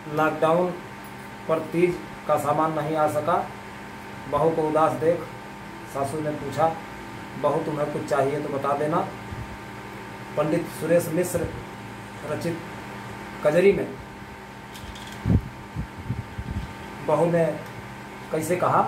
lockdown पर तीज का सामान नहीं आ सका बहू को उदास देख सासू ने पूछा बहू तुम्हें कुछ चाहिए तो बता देना पंडित सुरेश मिश्र रचित कजरी में बहू ने कैसे कहा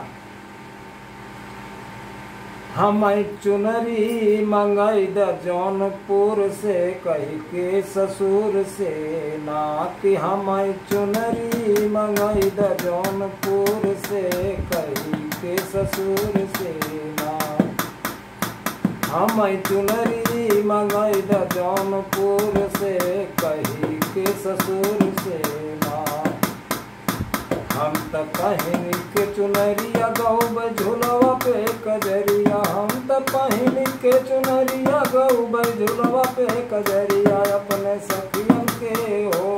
हम चुनरी मंगई द जौनपुर से कही के ससुर से ना कि हम चुनरी मंगई द जौनपुर से कही के ससुर से ना हम चुनरी मंगई द जौनपुर से कही के ससुर से ना हम त पहिन के चुनरिया गौब झुलवा पे कजरिया हम त पहिन के चुनरिया गौब झुलवा पे कजरिया अपने सखियन के हो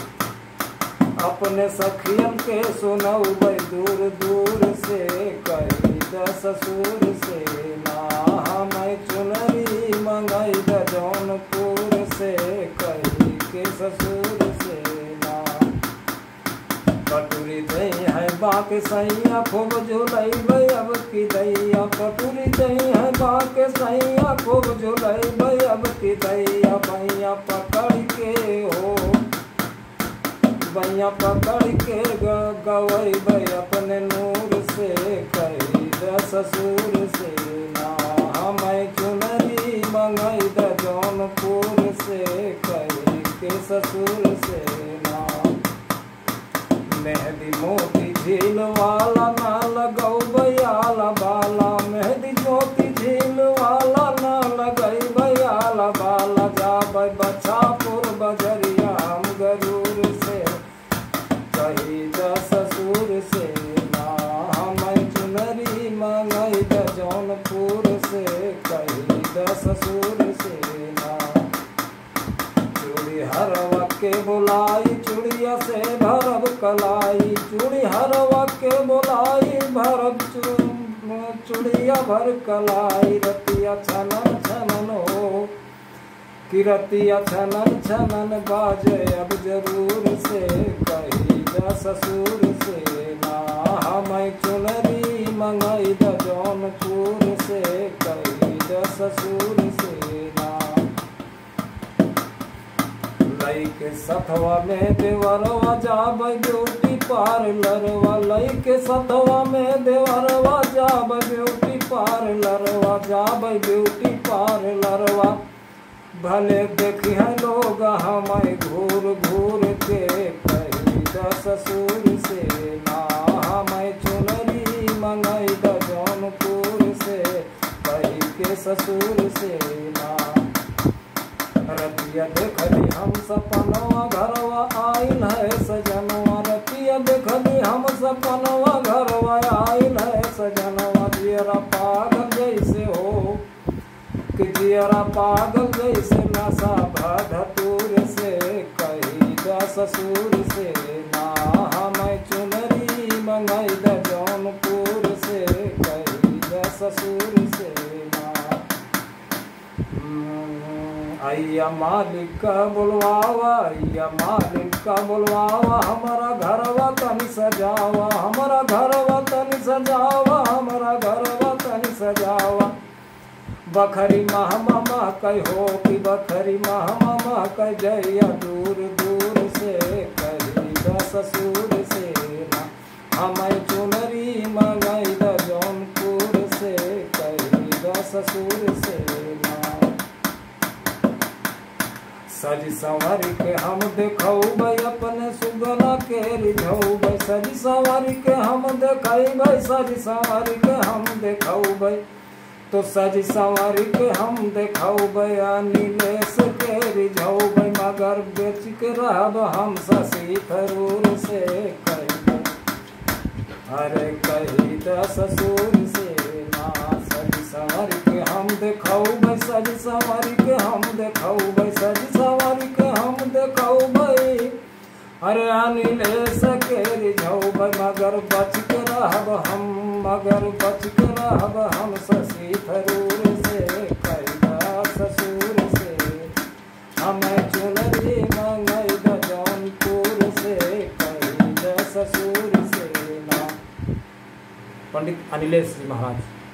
अपने सखियन के सुनऊ दूर दूर से कही द ससुर से ना हम चुनरी मंगई द जौनपुर से कही के ससुर से ना कटोरी दही है बाक सैया खूब झुलई अब की दैया कटोरी दही है बाक सैया खूब झुलई अब की दैया भैया पकड़ के हो भैया पकड़ के गवई भाई अपने नूर से कही द ससुर से ना हम चुनरी मंगई द जौनपुर से कही के ससुर से ना मेहंदी मोती झील वाला ना लगौ बयाला बाला मेहंदी मोती झील वाला ना लगई बयाला बाला जाबै बछापुर बजरिया हम गरूर से कही द ससुर से ना हम चुनरी मंगई द जौनपुर से कही द ससुर से ना चूड़ी हरवा के बुलाई चूड़िया से भरब कलाई चूड़ी हरवा के बुलाई भरब चूड़िया भर कलाई रतिया छनन छनन हो कि रतिया छनन छनन बाजे अब जरूर से कही द ससुर से ना हम चुनरी मंगई द जौनपुर से कही द ससुर से ना लई के सथवा में देवरवा जाब ब्यूटी पार्लरवा लई के सथवा में देवरवा जाब ब्यूटी पार्लरवा जाब ब्यूटी पार्लरवा भले देखी है लोग हमें घूर घूर के कही द ससुर से ना हमें चुनरी मंगई द जौनपुर से कही के ससुर से ना रतिया देखली हम सपनवा घरवा आइल है सजनवा रतिया देखली हम सपनवा घरवा आइल है सजनवा जियरा पागल जैसे हो कि जियरा पागल जैसे नशा भधतूर से कही द ससुर से ना हम चुनरी मंगई द जौनपुर से कही द ससुर से ना अय्या मालिक का बुलवावा अय्या मालिक का बुलवावा हमारा घरवा तनी सजावा हमारा घरवा तनी सजावा हमारा घरवा तनी सजावा बखरी महमा मह कह हो कि बखरी महमा मह कह जइया दूर दूर से कही द ससुर से ना हम चुनरी मंगई द जौनपुर से कही द ससुर से ना सज संवर के हम देखौबै अपने सुगना के रिझौबै सज संवर के हम देखैबै सज संवर के हम देखौबै तो सज संवर के हम देखौबै नीलेश के रिझौबै मगर बेच के रहब हम शशि थरूर से कहबै अरे कही द ससुर से ना सज संवर के हम देखौबै सज संवर के हम देखौबै सज संवर के हम देखौबै अरे अनिलेश के रिझौबै मगर बच के रहब हम मगर बच के रहब हम शशि थरूर से कैदा ससुर से हमें चुनरी मंगई द जौनपुर से पंडित अनिलेश जी महाराज